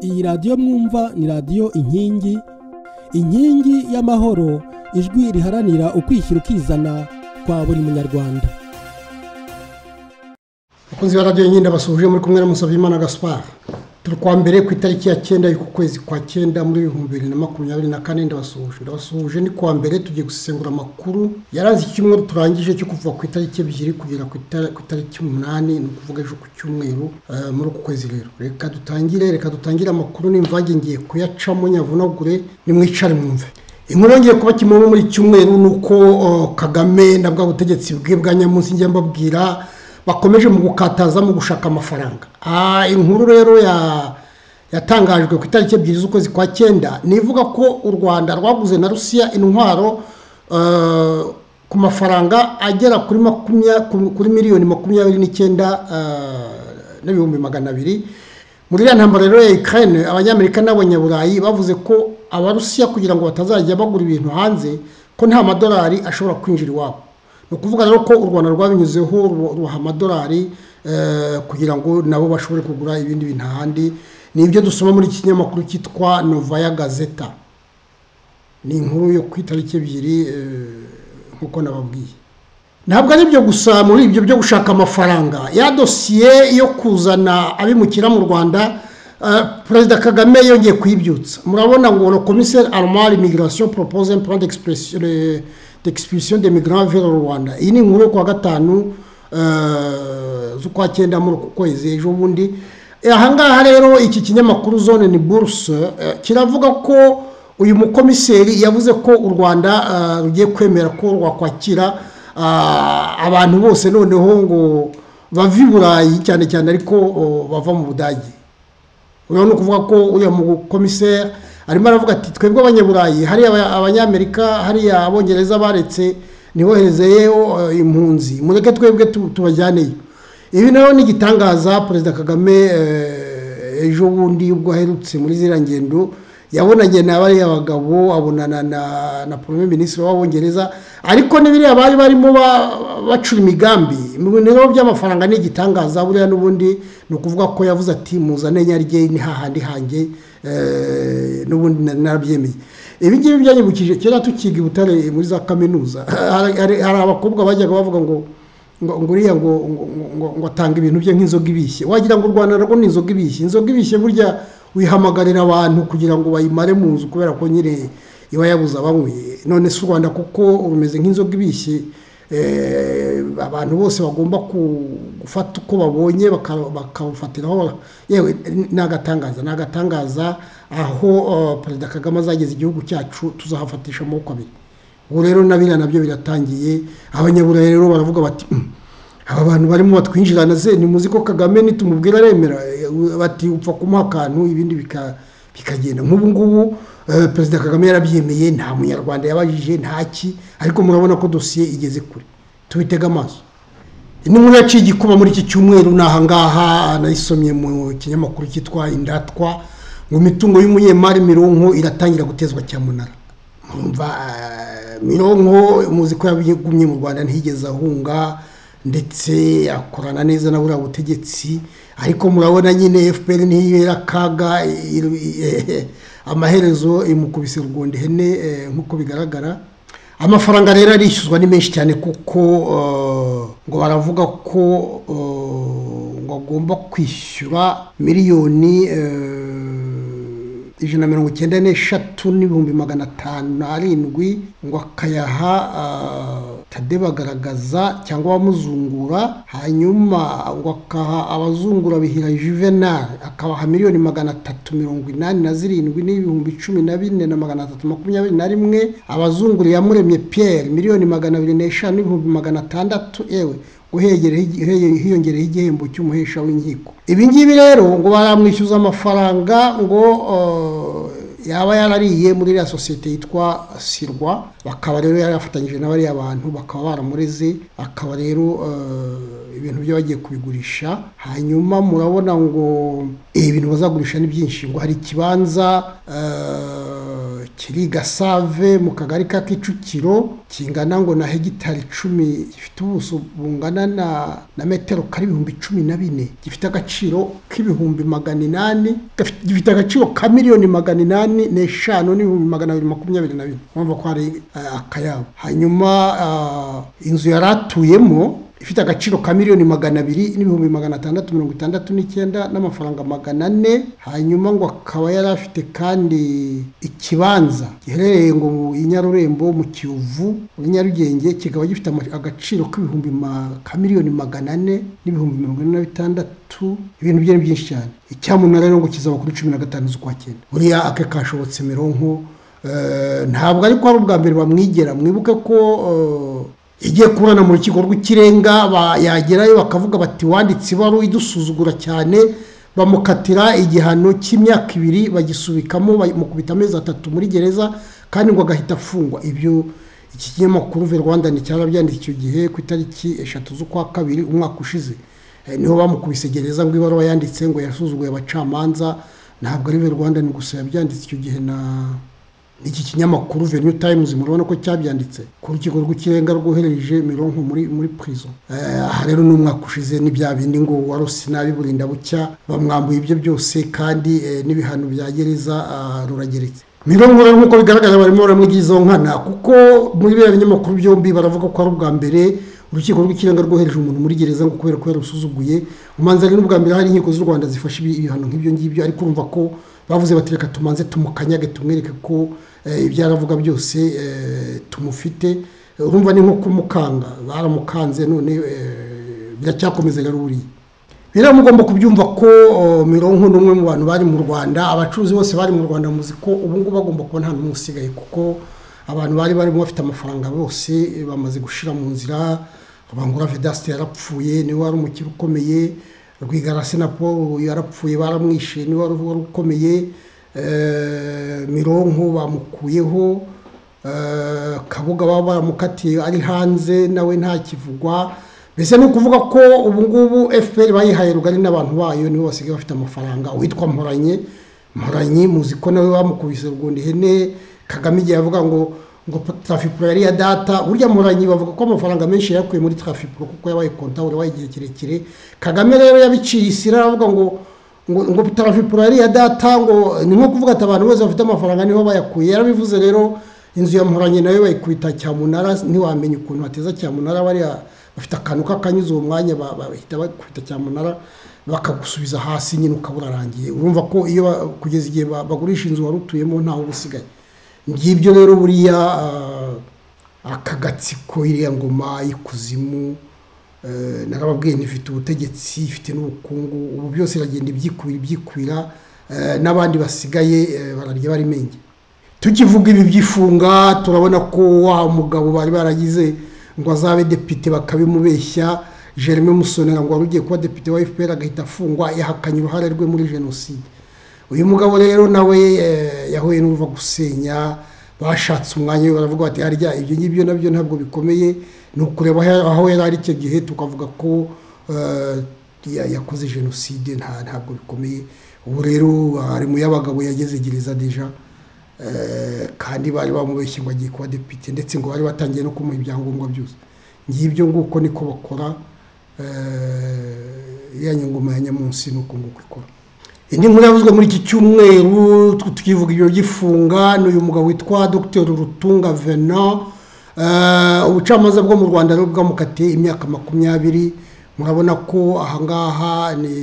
iyi radiyo mwumva ni radiyo inkingi inkingi y'amahoro ijwi riharanira ukwishyira ukizana kwa buri munyarwanda bakunzi ba radiyo nyine basubije muri kumwe na Musabyimana gaspar turi kwa mbere ku itariki ya cyenda y'uku kwezi kwa cyenda muri ibihumbi bibiri na makumyabiri na kane ndabasuhuje ndabasuhuje ni kuwa mbere tugiye gusesengura amakuru yaranze icyumweru turangije cyo kuva ku itariki ebyiri kugera ku itariki umunani ni ukuvuga ejo ku cyumweru eh, muri uku kwezi rero reka dutangire reka dutangire amakuru n'imvange ngiye kuyacamo nyavunagure nimwicare mwumve inkuru yongeye kuba kimwe muri iki cyumweru ni uko oh, kagame na bwa butegetsi bwe bwa nyamunsi njya mbabwira bakomeje mu gukataza mu gushaka amafaranga Ah, inkuru rero ya yatangajwe ku itariki ebyiri z'ukwezi kwa cyenda nivuga ko u rwanda rwaguze na rusiya intwaro eh, ku mafaranga agera kuri makumya- ku- kuri miliyoni makumyabiri n'icyenda eh, n'ibihumbi magana abiri muri iriya ntambara rero ya Ukraine abanyamerika n'abanyaburayi bavuze ko abarusiya kugira ngo batazajya bagura ibintu hanze ko nta madolari ashobora kwinjira iwabo ni ukuvuga rero ko u rwanda rwabinyuzeho ruba- rubaha amadolari eh, kugira ngo nabo bashobore kugura ibindi bintu ahandi ni ibyo dusoma muri iki kinyamakuru cyitwa novaya gazeta ni inkuru yo ku itariki ebyiri eh, nk'uko nababwiye ntabwo ari ibyo gusa muri ibyo byo gushaka amafaranga ya dosiye yo kuzana abimukira mu rwanda eh, perezida kagame yongeye kuyibyutsa murabona ngo le commissaire armar immigration propose un plan d'expression- de- d'expulsion des migrants vers le rwanda iyi ni inkuru yo kuwa gatanu eh, z'ukwa cyenda muri uku kwezi ejo bundi Eh, ahangaha rero iki kinyamakuru zone ni bourse eh, kiravuga ko uyu mukomiseri yavuze ko u rwanda eh, rugiye kwemera ko rwakwakira ah, abantu bose noneho ngo bava i burayi cyane cyane ariko oh, bava mu budage uyu ni ukuvuga ko uriya mukomiseri arimo aravuga ati twebwe abanyaburayi hariya aba- abanyamerika hariya abongereza baretse ntiboherezeyo eh, impunzi mureke twebwe tu- tubajyaneyo ibi nayo ni igitangaza perezida kagame eh, ejo bundi ubwo aherutse muri ziriya ngendo yabonanye na bariya bagabo abonana na na premier ministre w'abongereza ariko n'ibiriya bari barimo ba- bacura imigambi mu bintu by'amafaranga ni igitangaza buriya n'ubundi ni ukuvuga ko yavuze ati muzane nyarye ni hahandi hanjye eh, n'ubundi nari narabyemeye ibi ngibi byanyibukije kera tukiga i butare muri za kaminuza hari hari- hari abakobwa bajyaga bavuga ngo ngo ngo uriya ngo ngo- ngo- ngo atanga ibintu bye nk'inzoga ibishye wagira ngo u rwanda narwo ni inzoga ibishye inzoga ibishye burya wihamagarira abantu kugira ngo bayimare mu nzu kubera ko nyine iba yabuze abanyweye none si u rwanda kuko rumeze nk'inzoga ibishye eh, abantu bose bagomba ku- gufata uko babonye baka- bakabufatiraho yewe ni agatangaza ni agatangaza aho eh, perezida kagame azageza igihugu cyacu tuzahafatisha amaboko abiri ubu rero na biriya nabyo biratangiye abanyaburayi rero baravuga bati "Mm, aba bantu barimo batwinjirana ze nimuzi ko kagame nitumubwira aremera Eh, bati upfa kumuha akantu ibindi bika- bikagenda nk'ubu ngubu eh, perezida kagame yarabyemeye nta munyarwanda yabajije ntaki ariko murabona ko dosiye igeze kure tubitege amaso inkuru yaciye igikuba muri iki cyumweru ni ahangaha nayisomye mu kinyamakuru cyitwa indatwa ngo imitungo y'umunyemari mironko iratangira gutezwa cyamunara murumva eh, mironko muzi ko yagumye mu rwanda ntiyigeze ahunga ndetse akorana neza na buriya butegetsi ariko murabona nyine fpr ntiyibera akaga i- i- amaherezo imukubise urwunda ihene eh, nk'uko bigaragara amafaranga rero arishyuzwa ni menshi cyane kuko eh, ngo baravuga ko eh, ngo agomba kwishyura miliyoni eh, ijana na mirongo icyenda n'eshatu n'ibihumbi magana atanu n'arindwi ngo akayaha ah, tade bagaragaza cyangwa abamuzungura hanyuma ngo akaha abazungura bihira juvenal akabaha miliyoni magana atatu mirongo inani na zirindwi n'ibihumbi cumi na bine na magana atatu makumyabiri na rimwe abazungura yamuremye pierre miliyoni magana abiri n'eshanu n'ibihumbi magana atandatu yewe guhegere- hege- hiyongereho igihembo cy'umuhesha w'inkiko ibi ngibi rero ngo baramwishyuza amafaranga ngo eh, yaba yarariye muri iriya sosiyete yitwa sirwa bakaba rero yarafatanyije na bariya bantu bakaba baramureze akaba rero eh, ibintu byo bagiye kubigurisha hanyuma murabona ngo eh, ibintu bazagurisha ni byinshi ngo hari ikibanza eh, kiri i gasave mu kagari ka kicukiro kingana ngo na hegitari icumi gifite ubuso bungana na na metero kari ibihumbi cumi na bine gifite agaciro k'ibihumbi magana inani gafite- gifite agaciro ka miliyoni magana inani n'eshanu n'ibihumbi magana abiri makumyabiri na bine urumva ko hari eh, akayabo hanyuma ah, inzu yari atuyemo ifite agaciro ka miliyoni magana abiri n'ibihumbi magana atandatu mirongo itandatu n'icyenda n'amafaranga magana ane hanyuma ngo akaba yari afite kandi ikibanza giherereye ngo i nyarurembo mu kiyovu muri nyarugenge kikaba gifite ama- agaciro k'ibihumbi ma- ka miliyoni magana ane n'ibihumbi mirongo ine na bitandatu ibintu byari byinshi cyane icyamunara rero ngo kizaba kuri cumi na gatanu z'ukwa cyenda buriya ake kashobotse mironko eh, ntabwo ariko ari ubwa mbere bamwigera mwibuke ko eh, igiye kuburana mu rukiko rw'ikirenga ba- yagerayo bakavuga bati wanditse ibaruwa idusuzugura cyane bamukatira igihano cy'imyaka ibiri bagisubikamo bamukubita amezi atatu muri gereza kandi ngo agahita afungwa ibyo iki kinyamakuru ve rwanda nticyarabyanditse icyo gihe ku itariki eshatu z'ukwa kabiri umwaka ushize Eh, niho bamukubise gereza ngo ibaruwa yanditse ngo yasuzuguye abacamanza ntabwo ari ve rwanda ni gusa yabyanditse icyo gihe na iki kinyamakuru the new times murabona ko cyabyanditse ku rukiko rw'ikirenga rwohereje mironko muri muri prison Eh, aha rero ni umwaka ushize ni bya bindi ngo warose nabi burinda bucya bamwambuye ibyo byose kandi eh, n'ibihano bya gereza ah, rurageretse mironko rero nk'uko bigaragara barimo baramwigira izo nkana kuko muri biriya binyamakuru byombi baravuga ko ari ubwa mbere urukiko rw'ikirenga rwohereje umuntu muri gereza ngo kubera ko yarusuzuguye umanza ari n'ubwa mbere hari inkiko z'u rwanda zifashe ibi- ibihano nk'ibyo ngibyo ariko urumva ko bavuze bati reka tumanze tumukanyage tumwereke ko eh, ibyo aravuga byose eh, tumufite Eh, urumva ni nko kumukanga baramukanze none eh, biracyakomeza rero buriya rero mugomba kubyumva ko oh, mironko ni umwe mu bantu bari mu rwanda abacuruzi bose bari mu rwanda muzi ko ubu ngubu bagomba kuba nta n'umwe usigaye kuko abantu bari barimo bafite amafaranga bose eh, bamaze gushira mu nzira bangura vedaste yarapfuye niwe wari umukire ukomeye rwigarasi na paul yarapfuye baramwishe niwe wari wari ukomeye eh, mironko bamukuyeho eh, kabuga baba baramukatiye ari hanze nawe ntakivugwa mbese ni ukuvuga ko ubu ngubu fpr bayihaye rugari n'abantu bayo nibo basigaye bafite amafaranga uwitwa mporanye mporanyi muzi ko nawe bamukubise rugundi ihene kagame igihe yavuga ngo ngo trafipuro yari iya data burya mporanyi bavuga ko amafaranga menshi yakuye muri trafipuro kuko yabaye kontabure wabaye igihe kirekire kagame rero yabiciye isira aravuga ngo ngo ngo trafipuro yari iya data ngo ni nko kuvuga ati abantu bose bafite amafaranga niho bayakuye yarabivuze rero inzu ya mporanyi nayo bayikubita cyamunara ntiwamenya ukuntu bateza cyamunara bariya bafite akantu k'akanyuze uwo mwanya ba- ba- bahita bakubita cyamunara bakagusubiza hasi nyine ukaba urarangiye urumva ko iyo ba- kugeza igihe ba- bagurisha inzu wari utuyemo ntawe uba usigaye ngibyo rero buriya ah, aka gatsiko iriya ngoma y'ikuzimu Eh, narababwiye ntifite ubutegetsi ifite n'ubukungu ubu byose iragenda ibyikwira ibyikwira eh, n'abandi basigaye eh, bararya barimenge tukivuga ibi by'ifunga turabona ko wa mugabo bari baragize ngo azabe depite bakabimubeshya jerome musonera ngo wari ugiye kuba depite wa fpr agahita afungwa yahakanye uruhare rwe muri jenoside uyu mugabo rero nawe eh, yahuye n'uruva gusenya bashatse umwanya we baravuga bati harya ibyo ngibyo nabyo ntabwo bikomeye ni ukureba aho- aho yari ari icyo gihe tukavuga ko eh, ya- yakoze jenoside nta- ntabwo bikomeye ubu rero ari mu y'abagabo yageze gereza deja Eh, kandi bari bamubeshye ngo agiye kuba depite ndetse ngo bari batangiye no kumuha ibyangombwa byose ngibyo nguko niko bakora eh, iriya nyunguma ya nyamunsi ni uko nguko ikora indi nkuru yavuzwe muri iki cyumweru tw- tukivuga ibyo by'ifunga ni uyu mugabo witwa dr rutunga venant Eh, ubucamanza bwo mu rwanda rero bwamukatiye imyaka makumyabiri murabona ko ahangaha ni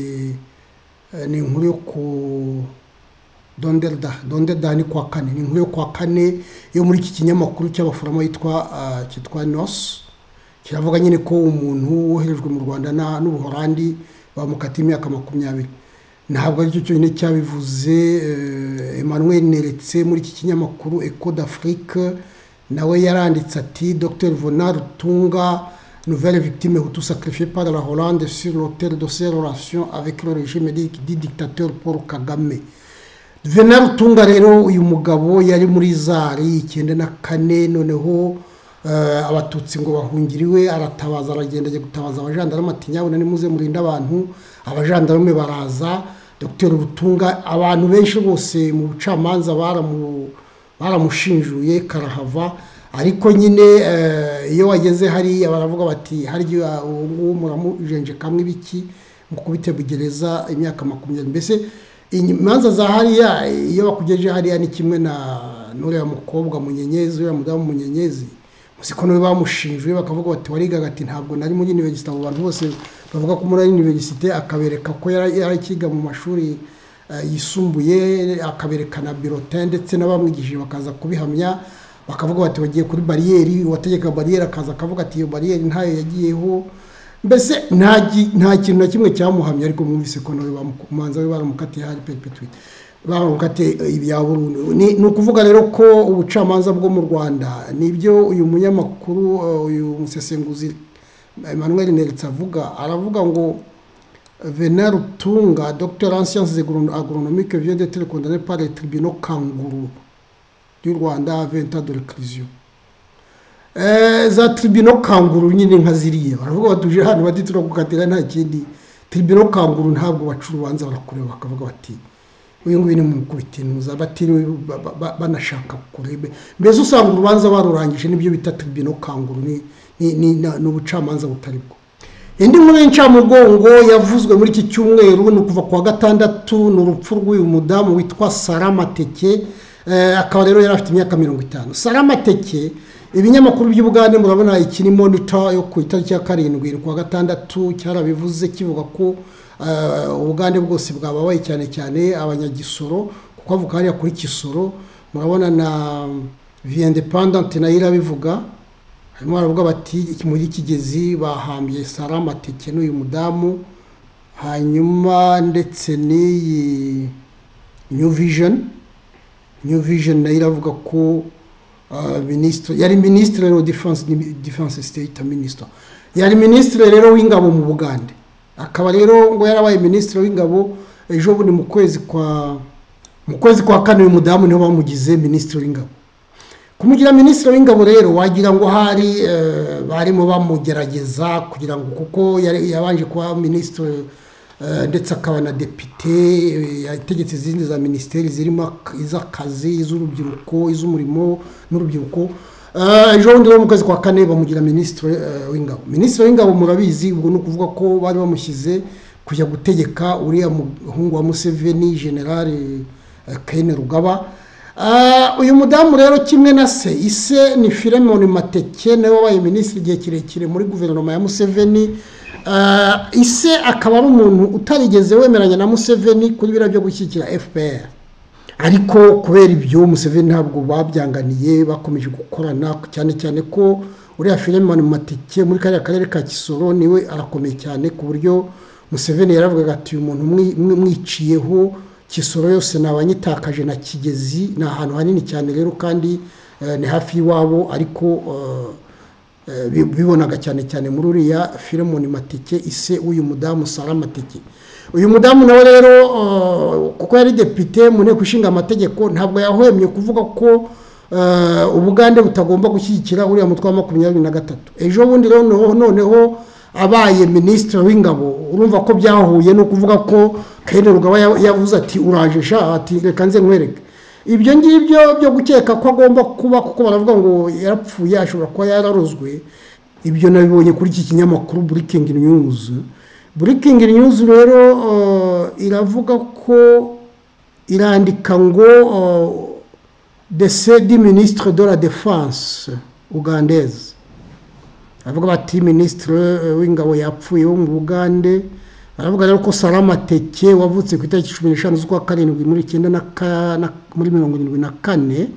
eh, ni inkuru yo ku donderda donderda ni kwa kane ni inkuru yo kwa kane yo muri iki kinyamakuru cy'abaforomo yitwa ah, cyitwa nos kiravuga nyine ko umuntu woherejwe mu rwanda na- n'ubuhorandi bamukatiye imyaka makumyabiri ntabwo aricyo cyonyine cyabivuze eh, emmanuel neretse muri iki kinyamakuru eco d'afrique nawe yaranditse ati dr vona rutunga nouvelle victime hutu sacrifiée par la hollande sur l'autel de ses relations avec le régime dit dit dictateur paul kagame Venant Rutunga rero uyu mugabo yari muri zari icyenda na kane noneho eh, abatutsi ngo bahungire iwe aratabaza aragenda ajya gutabaza abajandarume ati nyabuna nimuze murinde abantu abajandarume baraza Dr Rutunga abantu benshi bose mu bucamanza baramu baramushinjuye karahava ariko nyine iyo wageze hariya baravuga bati harya uwo nguwo muramujenjekamwe ibiki mu kubitegereza imyaka makumyabiri mbese imanza za hariya iyo bakugejeje hariya ni kimwe na n'uriya mukobwa munyenyezi uriya mudamu munyenyezi ko nawe bamushinjwe bakavuga bati warigaga ati ntabwo nari muri iniverisite abo bantu bose bavuga ko muri iniverisite akabereka ko yarakiga mu mashuri yisumbuye akabereka na birote ndetse n'abamwigishije bakaza kubihamya bakavuga bati bagiye kuri bariyeri uwategeka bariyeri akaza akavuga ati iyo bariyeri ntayo yagiyeho mbese nta kintu na kimwe cyamuhamye ariko mwumvise ko nawe bamumanza we baramukatiye hari peripetwi baramukate ibya burundu ni ukuvuga rero ko ubucamanza bwo mu rwanda nibyo uyu munyamakuru uyu musesenguzi emmanuel neritse avuga aravuga ngo vena rutunga dr anciens agronomique vient de condamné par le tribunal kanguru ry'u rwanda venta de reclusion za tribunal kanguru nyine nka ziriya baravuga batuje hano bati turakukatira nta kindi tribunal kanguru ntabwo baca urubanza barakureba bakavuga bati uyu nguyu ni mukubitinuza batiriwe banashaka kurebe mbese usanga urubanza barurangije n'ibyo bita tribunal kanguru ni ubucamanza butari bwo indi nkuru y'incamugongo yavuzwe muri iki cyumweru ni ukuva ku wa gatandatu ni urupfu rw'uyu mudamu witwa saramateke akaba rero yari afite imyaka mirongo itanu saramateke ibinyamakuru by'ubugande murabona ikiri monita yo ku itariki ya karindwi ku wa gatandatu cyarabivuze kivuga ko ubugande bwose bwababaye cyane cyane abanyagisoro kuko avuga hariya kuri kisoro murabona na viyendepandante nayo irabivuga harimo baravuga bati muri kigezi bahambye saramateke n'uyu mudamu hanyuma ndetse n'iyi new vision new vision nayo iravuga ko minisitiri yari minisitiri wa defense state minisitiri yari minisitiri rero w'ingabo mu bugande akaba rero ngo yarabaye minisitiri w'ingabo ejo bundi mu kwezi kwa mu kwezi kwa kane uyu mudamu niho bamugize minisitiri w'ingabo kumugira minisitiri w'ingabo rero wagira ngo hari barimo bamugerageza kugira ngo kuko yabanje kuba minisitiri ndetse akaba na depite yategetse izindi za minisiteri zirimo iz'akazi iz'urubyiruko iz'umurimo n'urubyiruko ejo bundi rero mu kwezi kwa kane bamugira minisitiri w'ingabo minisitiri w'ingabo murabizi ubwo ni ukuvuga ko bari bamushyize kujya gutegeka uriya muhungu wa museveni generale kene rugaba uyu mudamu rero kimwe na se ise ni firemoni mateke nawe wabaye minisitiri igihe kirekire muri guverinoma ya museveni ise akaba ari umuntu utarigeze wemeranya na museveni kuri biriya byo gushyigikira fpr ariko kubera ibyo museveni ntabwo babyanganiye bakomeje gukorana cyane cyane ko uriya filime matike muri kariya karere ka kisoro niwe arakomeye cyane ku buryo museveni yaravugaga ati uyu muntu mwiciyeho kisoro yose nabanyitakaje na kigezi ni ahantu hanini cyane rero kandi ni hafi y'iwabo ariko bibonaga cyane cyane muri uriya firemoni matike ise uyu mudamu matike uyu mudamu nawe rero kuko yari depite mu nteko ishinga amategeko ntabwo yahwemye kuvuga ko ubugande butagomba gushyigikira uriya mutwe wa makumyabiri na gatatu ejo bundi rero noneho abaye minisitiri w'ingabo urumva ko byahuye no kuvuga ko kayine rugaba yavuze ati uraje sha ati reka nze nkwereke ibyo ngibyo byo gukeka ko agomba kuba kuko baravuga ngo yarapfuye ashobora kuba yararozwe ibyo nabibonye kuri iki kinyamakuru burikingi news burikingi news rero iravuga ko irandika ngo dese di minisitire de la defense ugandeze baravuga bati minisitire w'ingabo yapfuye wo mu bugande baravuga rero ko saramateke wavutse ku itariki cumi n'eshanu z'ukwa karindwi muri icyenda muri mirongo irindwi na kane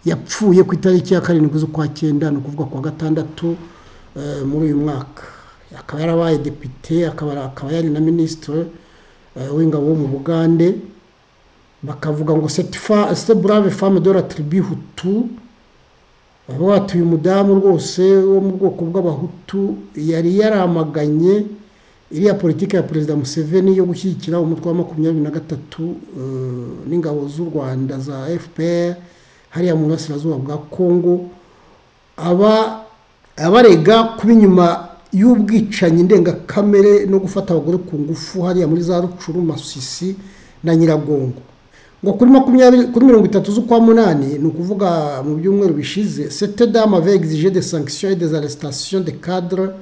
yapfuye ku itariki ya karindwi z'ukwa cyenda ni ukuvuga ku wa gatandatu muri uyu mwaka akaba yarabaye depite akaba yari na minisitiri w'ingabo wo mu bugande bakavuga ngo sete burave famu de la tiribi hutu bavuga bati uyu mudamu rwose wo mu bwoko bw'abahutu yari yaramaganye iriya politiki ya perezida museveni yo gushyigikira umutwe wa makumyabiri na gatatu n'ingabo z'u rwanda za fpr hariya mu burasirazuba bwa kongo abarega kuba inyuma y'ubwicanyi ndengakamere no gufata abagore ku ngufu hariya muri za rucuru masisi na nyiragongo ngo kuri makumyabiri kuri mirongo itatu z'ukwa munani ni ukuvuga mu byumweru bishize seteda mave exige de sanction et des arrestations de cadre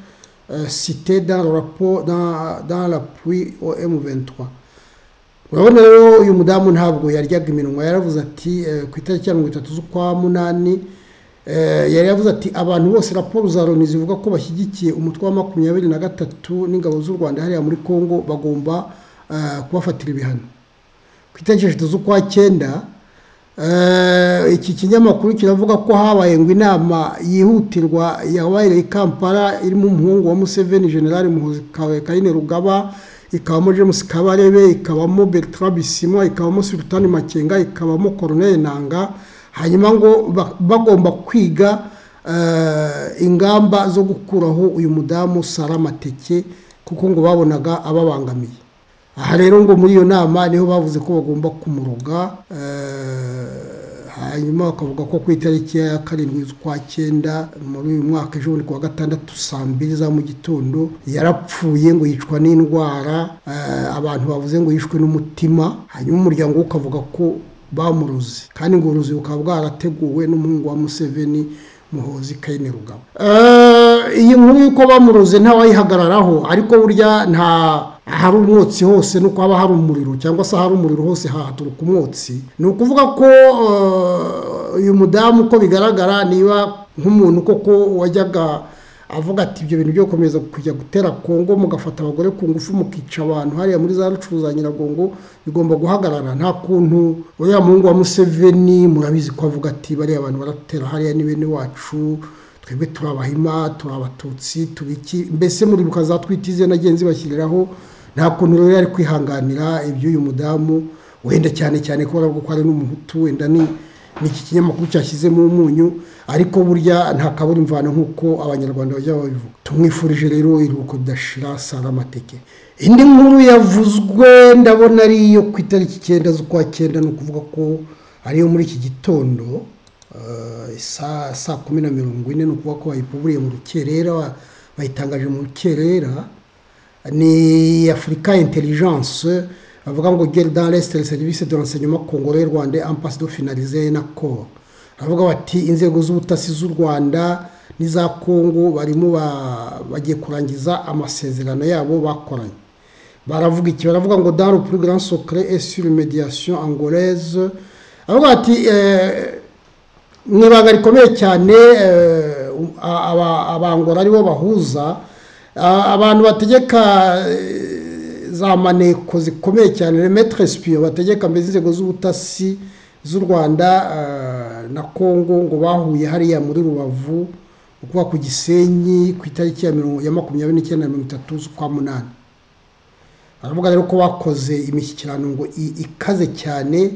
cité dans le rapport dans, dans l'appui au M23 urabona rero uyu mudamu ntabwo yaryaga iminwa yaravuze ati ku itariki ya mirongo itatu z'ukwa munani yari yavuze ati abantu bose raporo za loni zivuga ko bashyigikiye umutwe wa makumyabiri na gatatu n'ingabo z'u rwanda hariya muri congo bagomba kubafatira ibihano ku itariki eshatu z'ukwa cyenda iki kinyamakuru kiravuga ko habaye ngo inama yihutirwa yabaye i kampala irimo umuhungu wa museveni generale muhuzi kayine rugaba ikabamo james kabarebe ikabamo bertrand bisimwa ikabamo sultani makenga ikabamo coronel nanga hanyuma ngo bagomba kwiga ingamba zo gukuraho uyu mudamu saramateke kuko ngo babonaga ababangamiye aha rero ngo muri iyo nama niho bavuze ko bagomba kumuroga hanyuma bakavuga ko ku itariki ya karindwi z'ukwa cyenda muri uyu mwaka ejo bundi kuwa gatandatu saa mbiri za mu gitondo yarapfuye ngo yicwa n'indwara abantu bavuze ngo yishwe n'umutima hanyuma umuryango we ukavuga ko bamuruzi kandi ngo uruzi bukaba bwarateguwe n'umuhungu wa museveni muhozi kayine rugabo iyi nkuru y'uko bamuruze ntawayihagararaho ariko burya nta ahari umwotsi hose ni uko haba hari umuriro cyangwa se ahari umuriro hose hahaturuka umwotsi ni ukuvuga ko uyu mudamu uko bigaragara niba nk'umuntu koko wajyaga avuga ati ibyo bintu byo gukomeza kujya gutera kongo mugafata abagore ku ngufu mukica abantu hariya muri za rucuruza nyiragongo bigomba guhagarara nta kuntu uriya muhungu wa museveni murabizi ko avuga ati bariya abantu baratera hariya ni bene wacu twebwe turi abahima turi abatutsi tubiki mbese muri mukazatwita izina nagenzi bashyiriraho nta kuntu rero yari kwihanganira iby'uyu mudamu wenda cyane cyane kubera ko ari n'umuhutu wenda ni iki kinyamakuru cyashyizemo umunyu ariko burya nta kabura imvano nk'uko abanyarwanda bajya babivuga tumwifurije rero iruhuko ridashira saramateke indi nkuru yavuzwe ndabona ari iyo ku itariki icyenda z'ukwa cyenda ni ukuvuga ko ariyo muri iki gitondo saa kumi na mirongo ine ni ukuvuga ko bayipuburiye mu rukerera bayitangaje mu rukerera ni afurika intelligence bavuga ngo gere dans l'est service de renseignement congolais rwanda impasse do finaliser na cor bavuga bati inzego z'ubutasi z'u rwanda n'iza congo barimo bagiye kurangiza amasezerano yabo bakoranye baravuga iki baravuga ngo dans le plus grand secret et sur mediation angolaise bavuga bati mu ibanga rikomeye cyane abangora aribo bahuza abantu bategeka za maneko zikomeye cyane remetre sipiyo bategeka mbese inzego z'ubutasi z'u rwanda na congo ngo bahuye hariya muri rubavu ukuba ku gisenyi ku itariki ya makumyabiri n'icyenda na mirongo itatu z'ukwa munani baravuga rero ko bakoze imishyikirano ngo ikaze cyane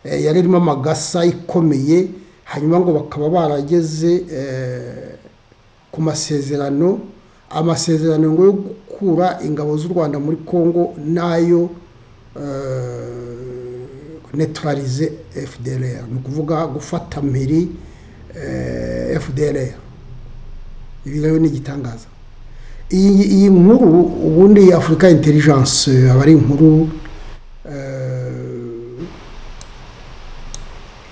yari irimo amagasa ikomeye hanyuma ngo bakaba barageze ku masezerano amasezerano ngo yo gukura ingabo z'u rwanda muri congo nayo neutralize fdr ni ukuvuga gufata mpiri fdr ibi rero ni igitangaza iyi nkuru ubundi afurika intelligence aba ari inkuru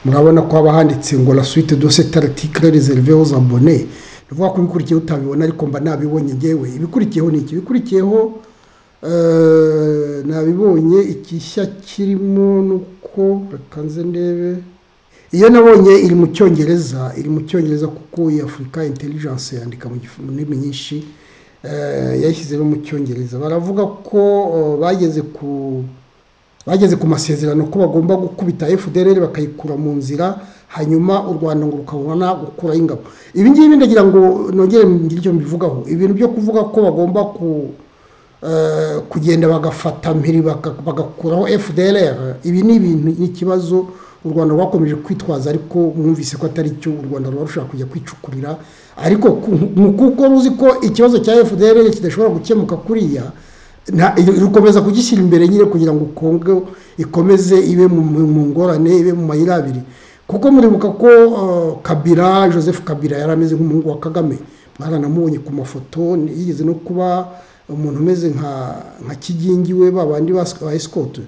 murabona ko haba handitse ngo la suite de cet article réservé aux abonnés bivuga ko ibikurikiyeho utabibona ariko mba nabibonye ngewe ibikurikiyeho ni iki ibikurikiyeho nabibonye igishya kirimo nuko reka nze ndebe iyo nabonye iri mu cyongereza iri mu cyongereza kuko iyi afurika intelligence yandika mu ndimi nyinshi yayishyize no mu cyongereza baravuga ko bageze ku bageze ku masezerano ko bagomba gukubita fdr bakayikura mu nzira hanyuma u rwanda ngo rukabona gukuraho ingabo ibi ngibi ndagira ngo nongere ngire icyo mbivugaho ibintu byo kuvuga ko bagomba kugenda bagafata mpiri bagakuraho fdr ibi ni ibintu n'ikibazo u rwanda rwakomeje kwitwaza ariko mwumvise ko atari cyo u rwanda ruba rushaka kujya kwicukurira ariko kuko ruzi ko ikibazo cya fdr kidashobora gukemuka kuriya rukomeza kugishyira imbere nyine kugira ngo kongo ikomeze ibe mu ngorane ibe mu mayira abiri kuko muribuka ko kabira joseph kabira yari ameze nk'umuhungu wa kagame mwaranamubonye ku mafoto yigeze no kuba umuntu umeze nka kigingi we babandi ba esikote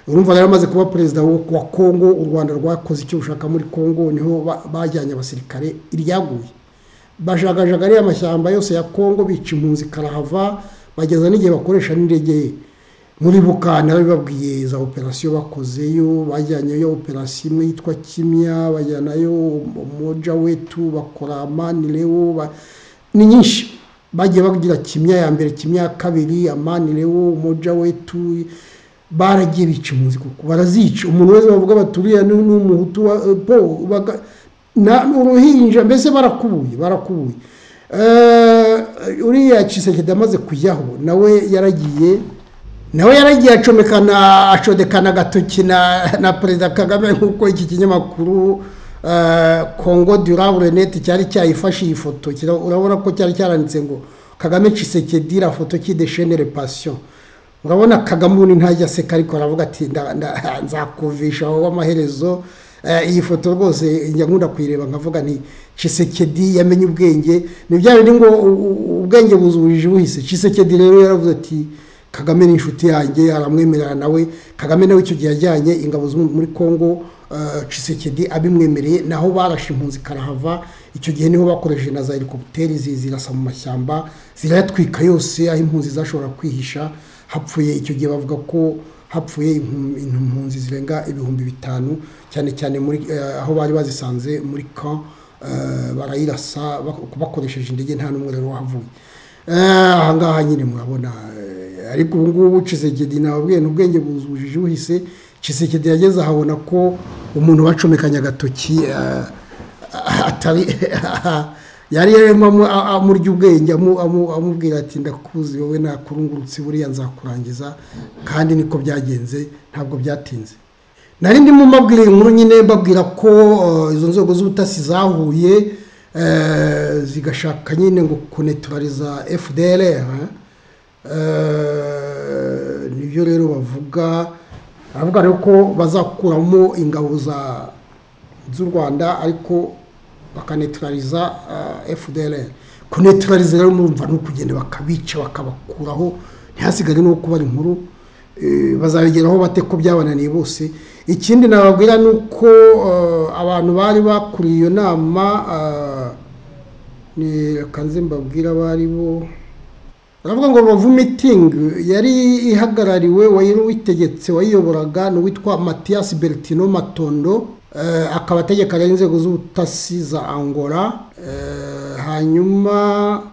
urumva yari amaze kuba perezida wa kongo u rwanda rwakoze icyo rushaka muri kongo niho bajyanye abasirikare iryaguye bajagajaga ariya amashyamba yose ya kongo bica impunzi karahava bageza n'igihe bakoresha n'indege muribuka nawe babwiye za operasiyo bakozeyo bajyanyeyo operasiyo imwe yitwa kimya bajyanayo umuja wetu bakora amani rewo ni nyinshi bagiye bagira kimya ya mbere kimya ya kabiri amani rewo umuja wetu baragiye bica impunzi kuko barazica umuntu wese bavuga baturiye n'umuhutu wa po uruhinja mbese barakubuye barakubuye uriya cisegede amaze kujyaho nawe yaragiye nawe yaragiye acomekana acodekana agatoki na perezida kagame nk'uko iki kinyamakuru kongo durabure neti cyari cyayifashe iyi foto urabona ko cyari cyaranditse ngo kagame cisegede la foto kideshenere pasiyo urabona kagame ubundi ntajya aseka ariko aravuga ati nzakuvisha wowe amaherezo iyi foto rwose njya nkunda kuyireba nkavuga ni cisekedi yamenye ubwenge ni bya bindi ngo ubwenge buzujije buhise cisekedi rero yaravuze ati kagame ni inshuti yanjye aramwemerera nawe kagame nawe icyo gihe yajyanye ingabo muri congo cisekedi abimwemereye naho barashe impunzi karahava icyo gihe niho bakoresheje na za helikopiteri zirasa mu mashyamba zirayatwika yose aho impunzi zashobora kwihisha hapfuye icyo gihe bavuga ko hapfuye impunzi zirenga ibihumbi bitanu cyane cyane muri aho bari bazisanze muri ka barayirasa bakoresheje indege nta n'umwe rero wahavuye aha ngaha nyine murabona ariko ubu ngubu cisegedi nababwiye n'ubwenge buzujije uhise cisegedi yageze ahabona ko umuntu bacomekanye agatoki atari yari yarimo amurya ubwenge amubwira ati ndakuzi wowe nakurungurutse buriya nzakurangiza kandi niko byagenze ntabwo byatinze nari ndimo mbabwira inkuru nyine mbabwira ko izo nzego z'ubutasi zahuye zigashaka nyine ngo kuneturariza fdr nibyo rero bavuga baravuga rero ko bazakuramo ingabo z'u rwanda ariko bakaneturariza fdr kuneturariza rero murumva ni ukugenda bakabica bakabakuraho ntihasigare n'uko kubara inkuru bazabigeraho bate ko byabananiye bose ikindi nababwira ni uko abantu bari bakuriye iyo nama nze mbabwira bari bo baravuga ngo rubavu mitingi yari ihagarariwe wari witegetse wayiyoboraga ni uwitwa matiyasi beritino matondo akaba ategeka rero inzego z'ubutasi za angola hanyuma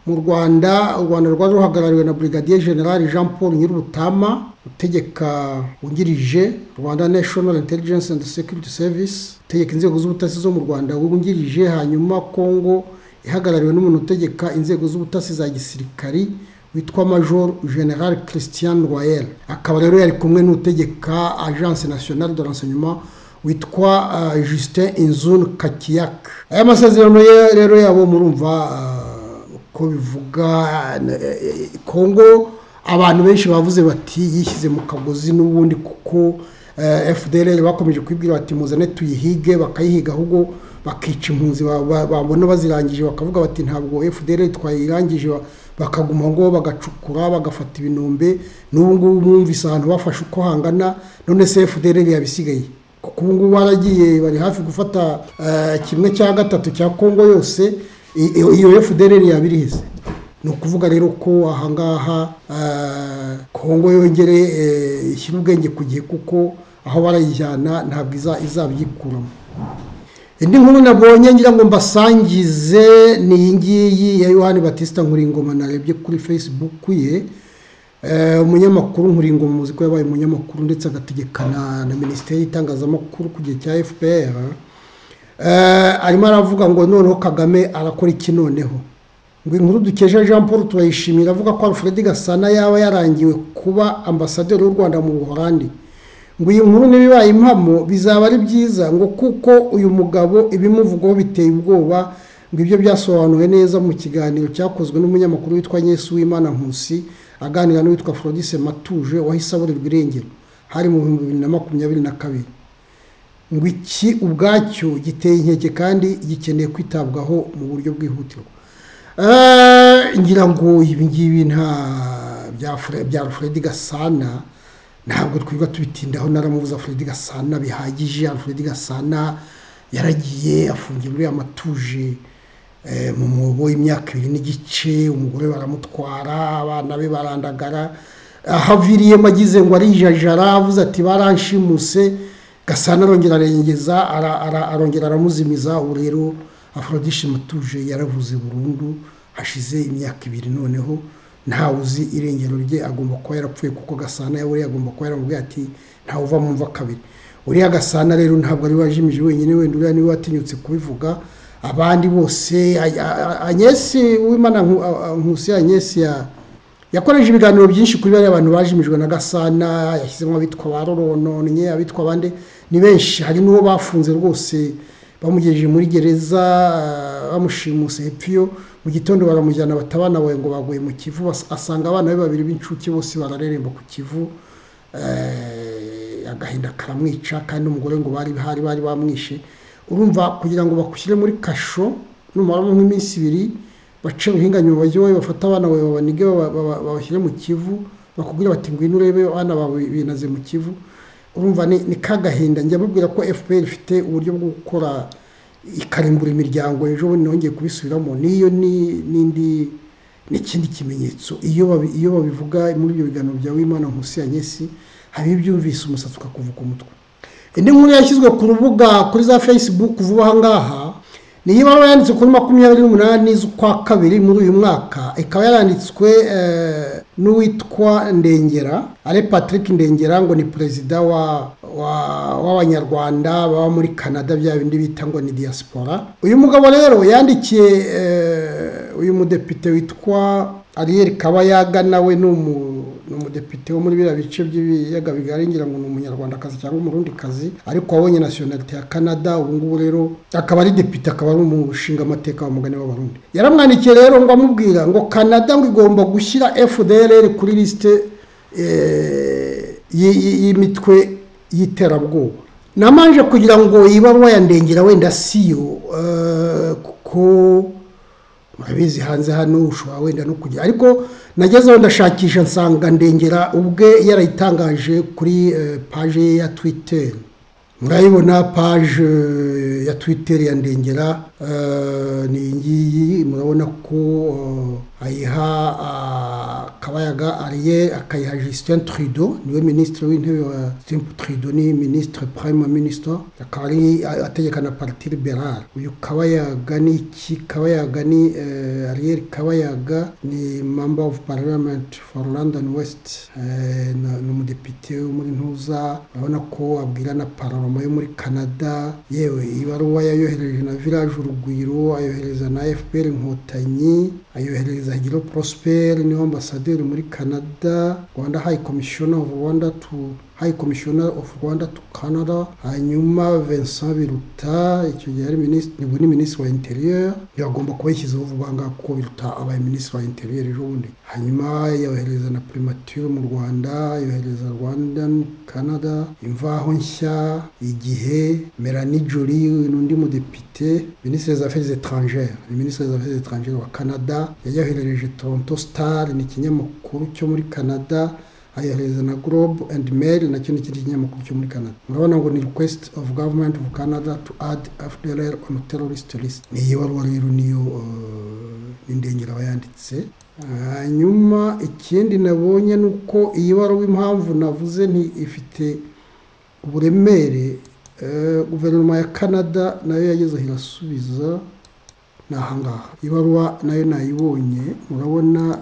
mu rwanda u rwanda rwari ruhagarariwe na brigadier general jean paul nyir'ubutama utegeka wungirije rwanda national intelligence and security service utegeka inzego z'ubutasi zo mu rwanda wungirije hanyuma congo ihagarariwe n'umuntu utegeka inzego z'ubutasi za gisirikari witwa major general christian royal akaba rero yari kumwe n'utegeka agence nationale de renseignement witwa justin inzun kakiyaka aya masezerano rero yabo murumva uko bivuga kongo abantu benshi bavuze bati yishyize mu kagozi n'ubundi kuko fdr bakomeje kwibwira bati muzane tuyihige bakayihiga ahubwo bakica impunzi babona bazirangije bakavuga bati ntabwo fdr twayirangije bakaguma ngo bagacukura bagafata ibinombe n'ubu ngubu mwumvise ahantu bafashe uko hangana none se fdr yabisigaye kuko ubu ngubu baragiye bari hafi gufata kimwe cya gatatu cya kongo yose iyo fdr yaba irihize ni ukuvuga rero ko ahangaha kongo yongere ishyira ubwenge ku gihe kuko aho barayijyana ntabwo izabyikuramo indi nkuru nabonye ngira ngo mbasangize ni iyi ngiyi ya yohani batista nkuringoma narebye kuri facebook ye umunyamakuru nkuringoma muzi ko yabaye umunyamakuru ndetse agategekana na minisiteri y'itangazamakuru ku gihe cya fpr arimo aravuga ngo noneho kagame arakora iki noneho ngo inkuru dukeje jean paul turayishimira avuga ko alfred gasana yaba yarangiwe kuba ambasaderi w'u rwanda mu buholandi ngo iyi nkuru n'ibibaye impamo bizaba ari byiza ngo kuko uyu mugabo ibimuvugaho biteye ubwoba ngo ibyo byasobanuwe neza mu kiganiro cyakozwe n'umunyamakuru witwa nyesu w'imana nkusi aganira n'uwitwa Frodise Matuje wahise aburirwa irengero hari mu bihumbi bibiri na makumyabiri na kabiri ngo iki ubwacyo giteye inkeke kandi gikeneye kwitabwaho mu buryo bwihutirwa ngira ngo ibi ngibi nta bya Fred Gasana ntabwo twirirwa tubitindaho naramubuza Fred gasana bihagije Fred gasana yaragiye afungirwa amatuje mu mwobo w'imyaka ibiri n'igice umugore baramutwara abana be barandagara ahaviriyemo agize ngo arijajara avuze ati baranshimuse gasana arongera arengeza arongera aramuzimiza ubu rero aforodishe mutuje yaravuze burundu hashize imyaka ibiri noneho ntawe uzi irengero rye agomba kuba yarapfuye kuko gasana yawe agomba kuba yaramubwiye ati ntawe uva mu mva kabiri uriya gasana rero ntabwo ari wajimije wenyine wenda uriya niwe watinyutse kubivuga abandi bose anyesi w'imana nkusi anyesi yakoresheje ibiganiro byinshi kuri bariya bantu bajimijwe na gasana yashyizemo abitwa ba rorononye abitwa abandi ni benshi hari n'uwo bafunze rwose bamugejeje muri gereza bamushimusa epiyo mu gitondo baramujyana batabana bawe ngo baguye mu kivu asanga abana be babiri b'incuke bose barareremba ku kivu agahinda karamwica kandi n'umugore ngo bari bari bari bamwishe urumva kugira ngo bakushyire muri kasho numaramo nk'iminsi ibiri bace ubuhinganyiro bajyewe bafate abana bawe babanige babashyire mu kivu bakubwira bati ngwino urebe abana bawe binaze mu kivu urumva ni kagahinda njya babwira ko fpr ifite uburyo bwo gukora ikarimbura imiryango ejo bundi nongeye kubisubiramo niyo n'indi n'ikindi kimenyetso iyo babivuga muri ibyo biganiro bya wimana nkusi ya nyesi hari ibyumvise umusatsi ukakuvuka umutwe indi nkuru yashyizwe ku rubuga kuri za facebook vuba aha ngaha niyo ibaruwa yanditse kuri makumyabiri n'umunani z'ukwa kabiri muri uyu mwaka ikaba yaranditswe n'uwitwa ndengera ari patrick ndengera ngo ni perezida w'abanyarwanda baba muri canada bya bindi bita ngo ni diaspora uyu mugabo rero yandikiye uyu mudepite witwa ariyeri kabayaga nawe ni umudepite wo muri biriya bice by'ibiyaga bigari ngira ngo ni umunyarwandakazi cyangwa umurundikazi ariko wabonye nasiyonalite ya canada ubu ngubu rero akaba ari depite akaba ari umushinga amateka w'umugani w'abarundi yaramwandikiye rero ngo amubwira ngo canada ngo igomba gushyira fdrr kuri lisite y'imitwe y'iterabwoba namanje kugira ngo ibaruwa ya ndengera wenda siyo kuko murabizi hanze hano ushobora wenda no kujya ariko nagezeho ndashakisha nsanga ndengera ubwe yarayitangaje kuri paje ye ya twitter murayibona paje ya twitter ya ndengera ni iyi murabona ko ayiha kabayaga ariye akayiha Justin Trudeau niwe minisitiri w'intebe wa Justin Trudeau ni minisitiri prime minister akaba ari ategeka na parti liberale uyu kabayaga ni iki kabayaga ni ariel kabayaga ni member of parliament for london west ni umudepite wo muri ntuza urabona ko abwira na pararoma yo muri canada yewe ibaruwa yayohereje na village urugwiro ayohereza na fpr inkotanyi ayohereza higiro prosper niwe ambasaderi muri canada rwanda high commissioner of rwanda to high commissioner of rwanda to canada hanyuma vincent biruta icyo gihe ari minisitiri ni minisitiri wa interieur yagomba kuba yashyizeho vuba ngaha kuko biruta abaye minisitiri wa interieur ejo bundi hanyuma yohereza na primature mu rwanda yohereza rwandan canada imvaho nshya igihe melanie joly n'undi mudepite minisitiri des affaires étrangères ni minisitiri des affaires étrangères wa canada yayoherereje toronto star ni ikinyamakuru cyo muri canada ayohereza na Globe and Mail nacyo ni ikindi kinyamakuru cyo muri Canada murabona ngo ni request of government of Canada to add FDLR on terrorist list ni iyi baruwa rero niyo n'indengera bayanditse hanyuma ikindi nabonye ni uko iyi baruwa impamvu navuze nti ifite uburemere guverinoma ya Canada nayo yagezeho irasubiza ni ahangaha ibaruwa nayo nayibonye murabona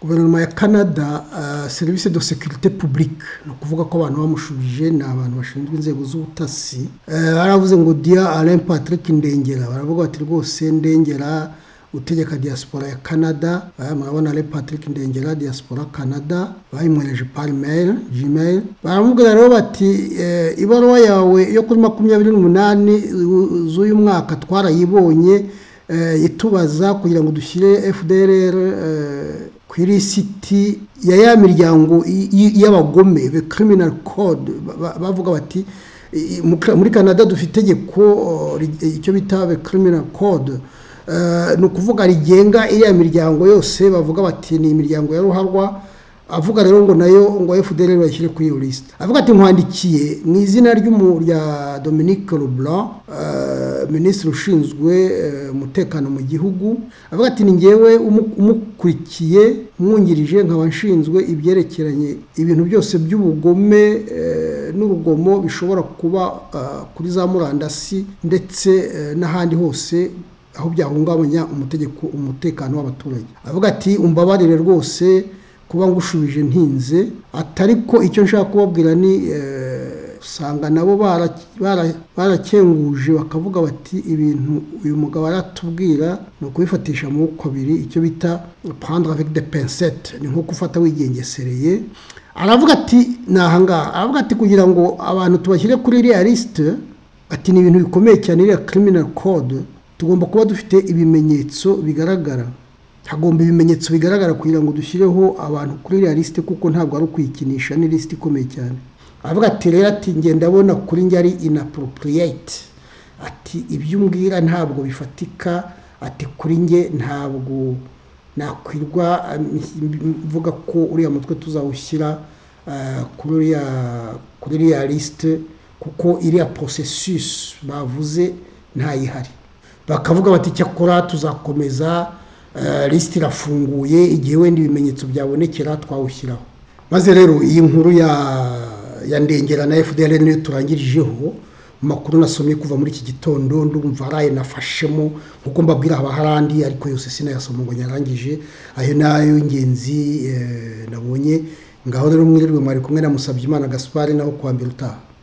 guverinoma ya canada serivisi de sekirite pubulike ni ukuvuga ko abantu bamushubije ni abantu bashinzwe inzego z'ubutasi baravuze ngo diya alain patrick ndengera baravuga bati rwose ndengera utegeka diaspora ya canada murabona alain patrick ndengera diaspora canada bayimwereje parimeri gmail baramubwira rero bati ibaruwa yawe yo kuri makumyabiri n'umunani z'uyu mwaka twarayibonye itubaza kugira ngo dushyire fdr ku irisiti ya ya miryango y'abagome be criminal code bavuga bati muri canada dufite itegeko icyo bita be criminal code ni ukuvuga rigenga iriya miryango yose bavuga bati ni imiryango ya ruharwa avuga rero ngo nayo ngo fdr bayishyire kuri iyo lisite avuga ati nkwandikiye mu izina ry'umu- rya dominique leblanc eh, minisitiri ushinzwe eh, umutekano mu gihugu avuga ati ni ngewe umu- umukurikiye umwungirije nkaba nshinzwe ibyerekeranye ibintu byose by'ubugome eh, n'urugomo bishobora kuba eh, kuri za murandasi ndetse eh, n'ahandi hose aho byahungabanya umutegeko umutekano w'abaturage avuga ati umbabarire rwose kuba ngushubije ntinze atari ko icyo nshaka kubabwira ni eh, usanga nabo bara- bara- barakenguje bakavuga bati ibintu uyu mugabo aratubwira ni ukubifatisha amaboko abiri icyo bita prendre avec des pincettes ni nko gufata wigengesereye aravuga ati ni ahangaha aravuga ati kugira ngo abantu tubashyire kuri iriya lisite ati ni ibintu bikomeye cyane iriya criminal code tugomba kuba dufite ibimenyetso bigaragara hagomba ibimenyetso bigaragara kugira ngo dushyireho abantu kuri iriya lisite kuko ntabwo ari ukwikinisha ni lisite ikomeye cyane aravuga ati rero ati nge ndabona kuri njye ari inappropriate ati ibyo umbwira ntabwo bifatika ati kuri njye ntabwo nakwirwa um, mvuga ko uriya mutwe tuzawushyira eh, kuri uriya kuri iriya lisite kuko iriya processus bavuze ntayihari bakavuga bati cyakora tuzakomeza eh, lisiti irafunguye igihe wenda ibimenyetso byabonekera twawushyiraho maze rero iyi nkuru ya ya ndengera na fdr niyo turangirijeho mu makuru nasomye kuva muri iki gitondo ndumva araye nafashemo nkuko mbabwira haba hari andi ariko yose sinayasoma ngo nyarangije ayo ni ay'ingenzi eh, nabonye ngaho rero mwirirwe mwari kumwe na Musabyimana Gaspard naho kuwa mbere utaha